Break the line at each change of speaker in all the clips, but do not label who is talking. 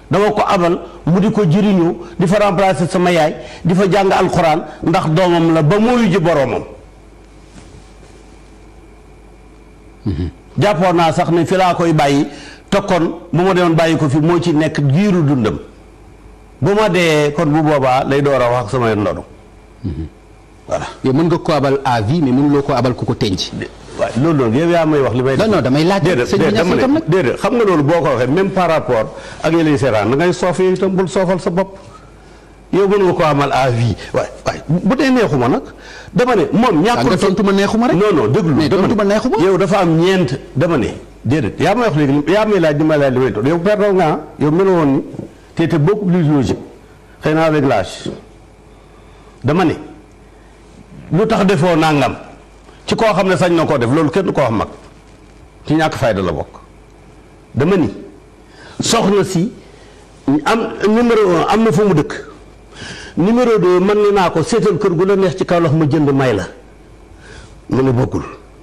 dama ko abal mu di ko jëriñoo di fa remplacer sama yaay di fa jàng alxuraan ndax doomam la ba mooyu ji boroomam jàppoon naa sax ne fi laa koy bàyyi te kon bu ma demoon bàyyi ko fi moo ci nekk giiru dundam bu ma dee kon bu boobaa lay door a wax ak sama ndono voilà
yow mën nga ko abal à vie mais mënuloo ko abal ku ko tenc
waaw loolu loolu yow yaa may wax li may
non non damay laaj
déedéet
sëñ bi
déedéet dama
ñaata tam
ne
nag
déedéet xam nga loolu boo ko waxee même par rapport ak yi lay seetaan da ngay soof yow itam bul soofal sa bopp yow mën nga ko amal à vie waay waay bu dee neexuma nag dama ne moom
ah nga
ñàkkul
tontu ma neexuma rek
non non déglu
mais
dama
tontu ma
ne
neexuma
yow dafa am ñeent dama ne déedéet yaa may wax léegi li- yaa may laaj di ma laaj li may tontu yow perdoo nga ah yow mel woon ni te te beaucoup plus logique xëy na avec l'âge dama ne lu tax defoo nangam ci koo xam ne sañ na koo def loolu kenn du ko wax mag ci ñàkk fayda la bokk dama ni soxna si am numéro un am na fu mu dëkk numéro deux man ni naa ko seetal kër gu la neex ci Kaolack ma jënd may la mu ne bokkul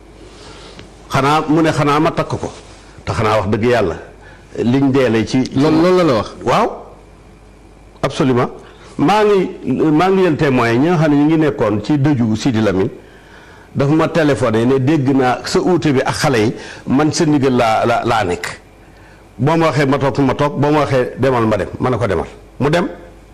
xanaa mu ne xanaa ma takk ko te xanaa wax dëgg yàlla liñ deele ci
loolu loolu la la wax
waaw absolument maa ngi maa ngi leen témoin ñi nga xam ne ñu ngi nekkoon ci dëju Sidi Lamine dafa ma téléphoné ne dégg naa sa uute bi ak xale yi man sa ndigal laa la laa nekk boo ma waxee ma toog ma toog boo ma waxee demal ma dem ma ne ko demal mu dem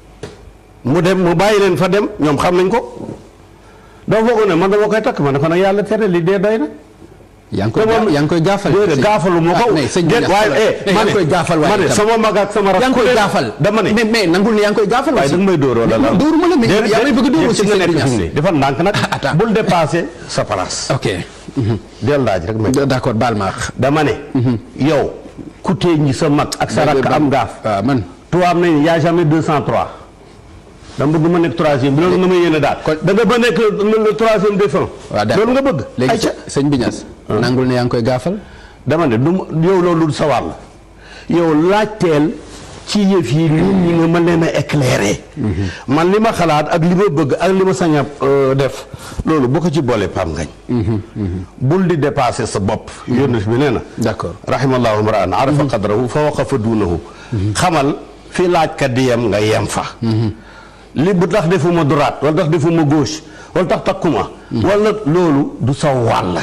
mu dem mu bàyyi leen fa dem ñoom xam nañ ko doo foog ne man dama koy takk ma ne ko nag yàlla tere li dee doy na
yaa ngi koy
te moom-
yaa ngi koy gaafal
déedéet gaafalu ma ko
ah mais sëñ bi
déet
ñax
waaye eh
mais
ma
yaa
ne
ngi koy gaafal
ma
waaye
ne
itam.
sama mag ak sama rak
yaa ngi koy gaafal
dama ne
mais mais nangul ne yaa ngi koy gaafal
waaye
aussi
da nga may dóor wala lan
dóoruma la mais
déedéet,
yaa may bëgg a dóor
déedéet,
aussi
ci nga
sëñ bi
nekk fi mu
ñax
ne defal ndànk nag
attends.
bul dépasser sa place
ok
del laaj rek may
d'accord baal ma àq.
dama ne yow ku tee ñi sa mag ak sa rakk am gaaf
waaw man
tubaab nañ y a jamais 203 dama bëgg ma nekk troisième bi loolu nga may yéene daal
Kon-
da nga ba nekk le le troisième défunt
waaw d'accord
loolu nga bëgg
léegi
ayca
sëñ bi ñas nangul ne yaa ngi koy gaafal
dama ne du ma- yow loolu du sa wàll yow laajteel ci yëf yi nit ñi nga mën leen a éclairer man li ma xalaat ak li ma bëgg ak li ma sañ a euh, def loolu bu ko ci boole pam ngañ bul di dépasser sa bopp yónni bi nee na
d'accord
rahimallahu mraan arafa qadrahu fa waqafa duunahu xamal fi laajkat di yem nga yem fa li bu tax defuma droite wala tax defuma gauche wala tax takkuma wala loolu du sa wàll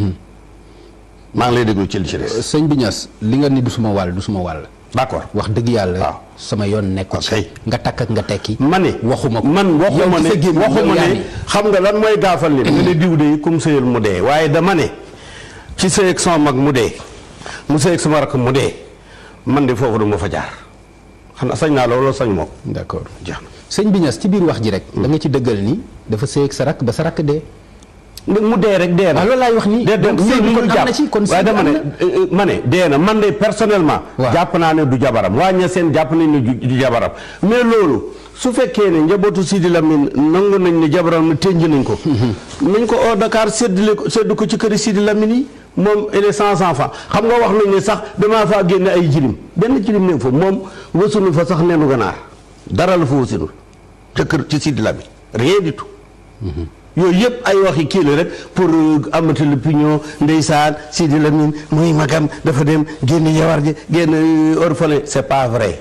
maa ngi lay déglu ci li ci des
sëñ bi ñas li nga ni du suma wàll du suma wàll
d'accord
wax dëgg yàlla
waaw.
sama yoon nekku ci
Ok.
nga takk ak nga tekki
ma ne
waxuma ko
man waxuma
Yow ci sa
ne
gémmiñ
waxuma
yow yaa
ne
ni.
xam nga lan mooy gaafal nit nga ne diw de kum sëyal mu dee waaye dama ne ci sëy ak sama mag mu dee mu sëy ak sama rakk mu dee man de foofu du ma fa jaar xam na sañ naa loolu sañ moom
d'accord
jeex na
sëñ bi ñas ci biir wax ji rek da nga ci dëggal ni dafa sëy ak sa rakk ba sa rakk dee
mu dee rek dee na
waaw loolu laay wax nii
dee
donc sëy bi kon am na ci kon
waaye
sëy bi
dama
am
ne
na
euh, euh, ma ne dee na man de personnellement
Waaw.
jàpp naa ne du jabaram waa ña seen jàpp nañ ne du du jabaram mais loolu su fekkee ne njabootu Sidi Lamine nangu nañ ne jabaram ne tënj nañ ko nañ ko au Dakar séddale ko séddu ko ci këri Sidi Lamine yi moom il est sans enfant xam nga wax nañ ne sax damaa faa génne ay jirim benn jirim ne fa moom wasunu fa sax nenu ganaar dara la fa wasinul te kër ci Sidi Lamine rien du tout yooyu yëpp ay waxi kii la rek pour amati l'opinion ndeysaan Sidi Lamine mooy magam dafa dem génn yawar ji génn orphelin c'est pas vrai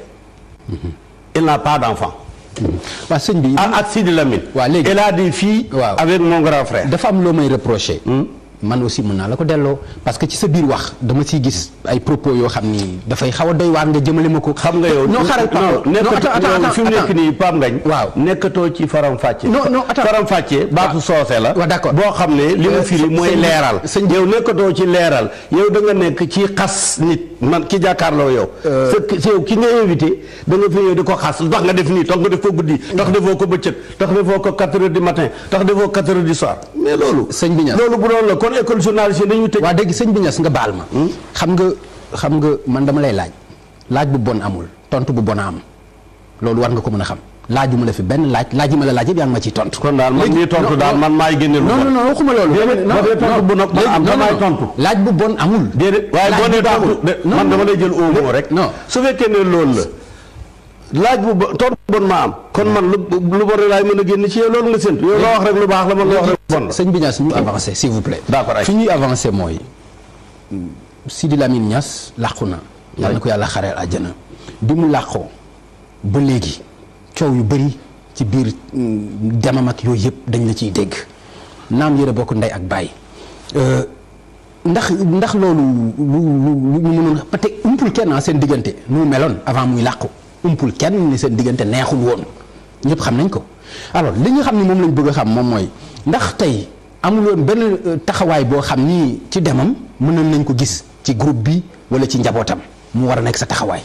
il n'a pas d'enfant
waaw sëñ bi
ah ak Sidi Lamine
Waaw, léegi.
il a des filles
Waaw.
avec mon grand frère
dafa am loo may reprocher man aussi mën naa la ko delloo parce que ci sa biir wax dama ciy gis ay propos yoo xam ni dafay xaw a doy waar nga jëmale ma ko
xam nga yow
non xaaral Papa
non nekkatoo
attends, attends,
yow fi mu nekk
attends.
nii Pape Ngagne
Waaw.
nekkatoo ci faram fàcce
Non, non, attends.
faram fàcce baatu soose la
waaw, d'accord.
boo xam ne li
Euh,
mu firi
sëñ-
mooy
sëñ bi-
leeral
sëñ bi-
yow nekkatoo ci leeral yow da nga nekk ci xas nit man ki jàkkaarloo yow sa sa yow ki nga invité da nga fi yow di ko xas lu tax nga def nii tax nga def ko guddi tax defoo ko bëccëg tax defoo ko 4 heures du matin tax defoo 4 heures du soir mais loolu
Sëñ bi ñaan.
loolu bu doon la kon école journaliste dañuy tëj
waa dégg sëñ bi ñas nga baal ma xam nga xam nga man dama lay laaj laaj bu bon amul tontu bu bon a am loolu war nga ko mën a xam laajuma la fi benn laaj laaj yi ma la laaj yëpp yaa ngi ma ciy tontu
kon daal man
Léegi-
mii tontu
non,
daal
non.
man maay génne lu
non
bon.
non non waxuma loolu
Déedéet,
non,
ba dee tontu
non.
bu nag ba
Léegi-
am
non,
damaay
non.
tontu.
laaj bu bon amul
déedéet waaye
Laaj
boo
bu
nee
bon
tontu
amul.
de
Non,
man
non.
dama lay jël au mot rek.
non.
su fekkee ne loolu la laaj bu bon tontu bu bon ma am. kon man lu lu bon rek laay mën a génn ci yow loolu nga séntu yow loo wax rek lu baax la man loo wax rek lu bon la.
sëñ bi Niass ñu avancé s'il vous plaît
D'accord, ay.
fi ñuy avancé mooy Sidi Lamine Niass làqu na yàlla na ko yàlla xareel àjjana bi mu làqoo ba léegi coow yu bëri ci biir mm, demam ak yooyu yëpp dañ la ciy dégg naam yëre bokk ndey ak baay Euh, ndax ndax loolu lu lu lu ñu mënoon peut-être umpul kenn ah seen diggante nu mu meloon avant muy làqu umpul kenn ni seen diggante neexul woon ñëpp xam nañ ko alors li nga xam ni moom lañ bëgg a xam moom mooy ndax tey amuloon benn euh, taxawaay boo xam ni ci demam mënoon nañ ko gis ci groupe bi wala ci njabootam mu war a nekk sa taxawaay.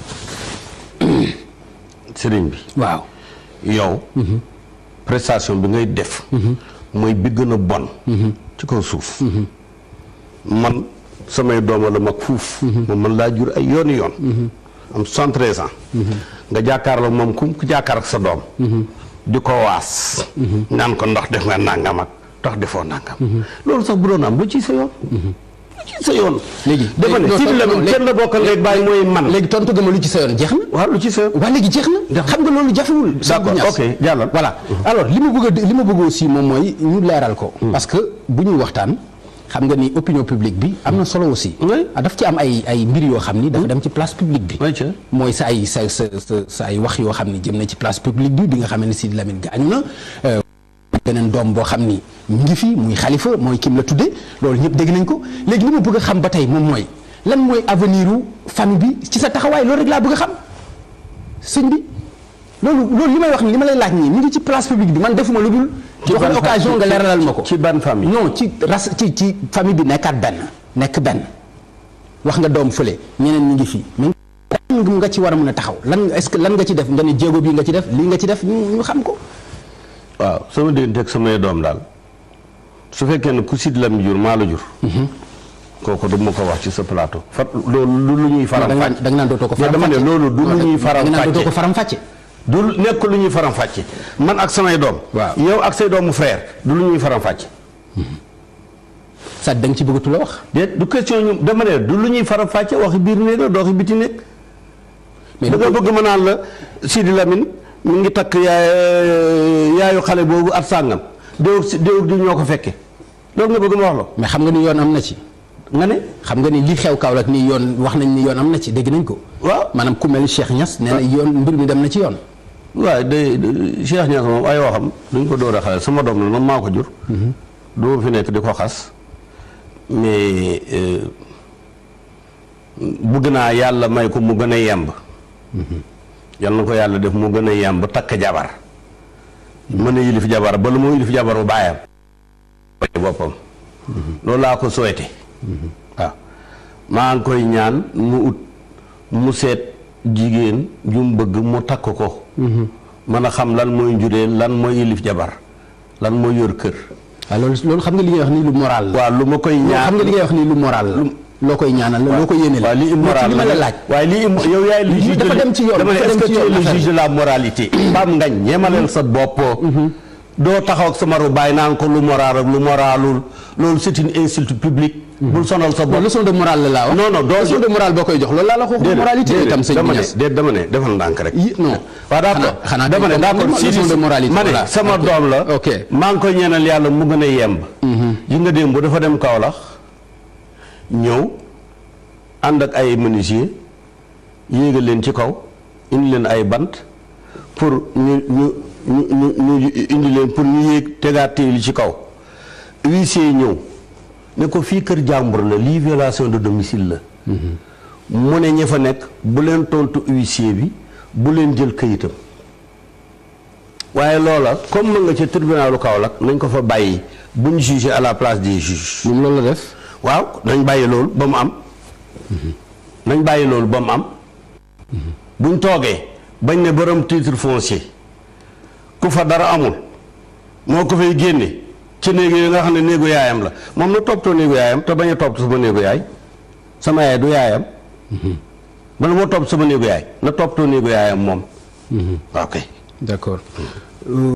sëriñ bi
waaw
yow prestation bi ngay def mooy bi gën a bon ci kaw suuf man samay dooma la mag fuuf moom man laa jur ay yooni yoon am soixante-treize ans nga jàkkaarloo moom ku ku jàkkaar ak sa doom di ko waas naan ko ndax def nga nàngam ak ndax defoo nàngam loolu sax bu doon am lu ci sa yoon lu ci sa yoon
léegi
dafa ne
non,
Sidi
non,
Lamine
léegi-
kenn la bokkal léegi bàyyi mooy man
léegi tontu gëma lu ci sa yoon jeex na.
waaw lu ci sa yoon
waa léegi jeex na xam nga loolu jafewul
D'accord,
Niass.
ok, jàllal.
voilà alors li ma bëgg a li ma bëgg aussi moom mooy ñu leeral ko parce que bu ñuy waxtaan xam nga ni opinion publique bi am na solo aussi
Oui.
ah daf ci am ay ay mbir yoo xam ni dafa dem ci place publique bi
Oui, tiens.
mooy sa ay sa sa sa sa ay wax yoo xam ni jëm na ci place publique bi bi nga xam ne Sidi Lamine gaañu na euh, beneen doom boo xam ni mu ngi fi muy xalifa mooy kim la tudde loolu ñëpp dégg nañ ko léegi li ma bëgg a xam ba tey moom mooy lan mooy avenir u famille bi ci sa taxawaay loolu rek laa bëgg a xam sëñ bi loolu loolu li may wax ni li ma lay laaj nii mu ngi ci place publique bi man defuma lu dul
Ci
jox
ban
la occasion
fa-
nga
ci-
leeralal ma ko
ci ban famille?
non ci ras ci ci famille bi nekkaat benn nekk benn wax nga doom fële ñeneen ñi ngi fi mais lan nga ci war a mën a taxaw lan est-ce que lan nga ci def nga ne jéego bii nga ci def lii nga ci def ñu ñu xam ko
waaw sama diggante ak samay doom daal su fekkee ne ku Sidi Lamine jur maa la jur kooku du ma ko wax ci sa plateau fa loolu lu lu ñuy faram
da nga
fàcce
naan da nga naan dootoo ko
mais
faram
dama ne
fàcce
loolu du lu ñuy faram
da nga naan dootoo ko
fàcce
faram fàcce
du nekk lu ñuy faram fàcce man ak samay doom
Waaw.
yow ak say doomu frère du lu ñuy faram fàcce
sa da nga ci bëggatu la wax
déet du question ñu dama ne du lu ñuy faram fàcce waxi biir néeg la doo waxi biti néeg
mais
da nga bëgg ma naan la Sidi Lamine mi ngi takk yaay yaayu xale boobu at sàngam déwut si déwut di ñoo ko fekke loolu nga bëgg ma wax la
mais xam nga ni yoon am na ci
nga ne
xam nga ni li xew Kaolack nii yoon wax nañ ni yoon am na ci dégg nañ ko
waaw
maanaam ku mel ni Cheikh Niass nee na yoon mbir mi dem na ci yoon
waaw de de- Cheikh Niass moom ay waxam duñ ko door a xale sama doom la man maa ko jur. du ma fi nekk di ko xas mais euh, bëgg naa yàlla may ko mu gën a yemb. yal na ko yàlla def mu gën a yemb takk jabar mën a yilif jabar ba lu mu yilif jabar bu baayam. boppam. loolu laa ko souhaité. waaw maa ngi koy ñaan mu ut mu seet jigéen ju mu bëgg mu takk ko. mën a xam lan mooy njureel lan mooy yilif jabar lan mooy yor kër.
waaw loolu loolu xam nga li ngay wax nii lu moral la
waaw lu ma koy
loolu
ñaan
xam nga li ngay wax nii lu moral la loo koy ñaanal la loo ko yéene la
waaw li
Mais ci
immoral
li ma la laaj
waaye li im- yow yaay le
Li-
juge
dafa
de
dem ci yoon,
dama ne
dafa
est-ce
dem
que
ci
tu es
yoon
le
affaire
juge de la moralité Pape Ngagne ñeemaleel sa bopp doo taxaw ak sa maru bàyyi naan ko lu moral ak lu moralul loolu c'est une insulte publique bul sonal sa
bon
bopp
leçon de morale la laa wax
Non, non, doo-
leçon de morale boo koy jox loolu laa la wax
déedéet
moralité
déedéet,
itam sëñ
dama
bi
ne
Niass
déet dama ne defal ndànk rek
yi non
waaw d'accord
xanaa- xanaa
dama ne
dañ ko
d'accord
comprendre,
si
leçon de moralité,
ma ne
voilà.
sama
Ok.
doom la
Ok.
maa ngi koy ñaanal yàlla mu gën a yemb yi nga démb dafa dem Kaolack ñëw ànd ak ay menuisier yéegal leen ci kaw indi leen ay bant pour ñu ñu ñu ñu ñu indi leen pour ñu yéeg tegaat téeli ci kaw huissier ñëw ne ko fii kër jàmbur la lii violation de domicile la mu ne ña fa nekk bu leen tontu huissier bi bu leen jël këyitam waaye loola comme ma nga ca tribunalu Kaolack nañ ko fa bàyyi bu ñu jugé à la place des juges
moom loolu la def
waaw nañ bàyyi loolu ba mu am nañ bàyyi loolu ba mu am buñ toogee bañ ne borom titre foncier ku fa dara amul moo ko fay génne ci néegu yi nga xam ne néegu yaayam la moom na toppatoo néegu yaayam te bañ a topp sama néegu yaay sama yaay du yaayam bala moo topp sama néegu yaay na toppatoo néegu yaayam moom ok
d'accord